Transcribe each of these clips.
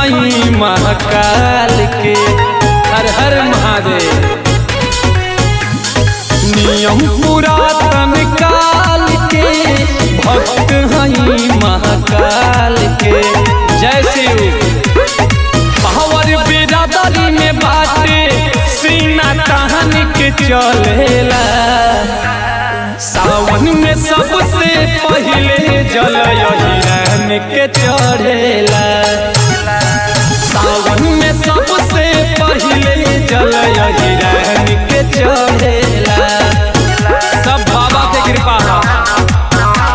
हई महाकाल के हर हर महादेव नियम पुरातन काल के भक्त हई महाकाल के जय शिव पावर बिरादरी में बाटे सीना तान के चलेला सावन में सबसे पहले जल हिरण के चढ़ेला सावन में सबसे पहले जल हिरण के चढ़ेला सब बाबा के कृपा है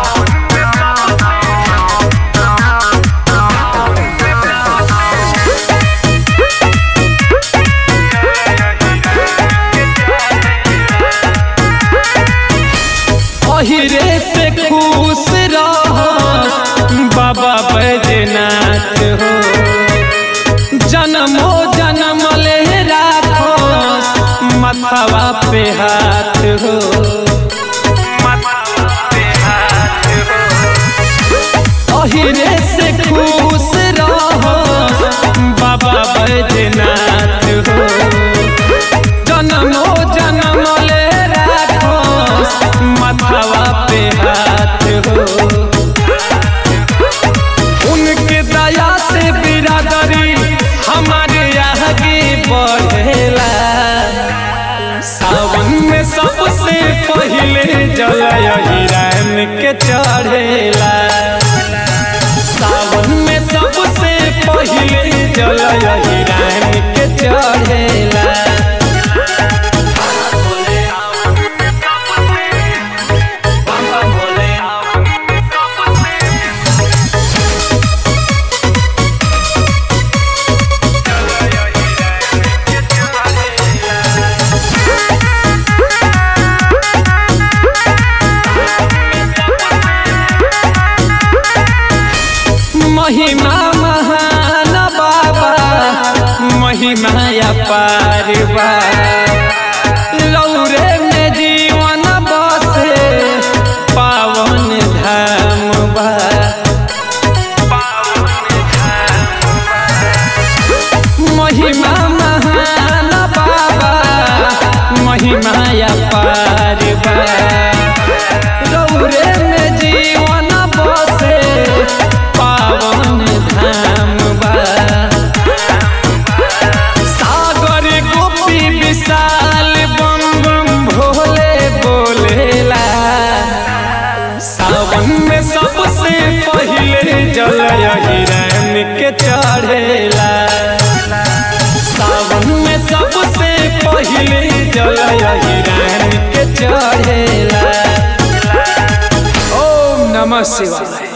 अहिरे से खुश रह बाबा बैजनाथ हो जन्मो जन्म ले राखो मथवा पे हाथ हो अहिरे से खुश रह बाबा बैजनाथ हो जन्मो जन्म ले राखो मथवा पे हाथ हो उनके दया से बिरादरी हमारे आगे बढ़ेला सावन में सबसे पहले जल हिरण के चढ़ेला सावन में सबसे पहले जल हिरण के चढ़ेला महिमा महान बाबा महिमा अपार बा लौरे में जीवन बसे पावन धाम बा महिमा महान बाबा महिमा अपार बा लौरे में जीवन बसे पावन धाम बा सागर गोपी विशाल बम बम भोले बोलेला सावन में सबसे पहले जल हिरण के चढ़ेला सावन में सबसे पहले जल हिरण के चढ़ेला ओम नमः शिवाय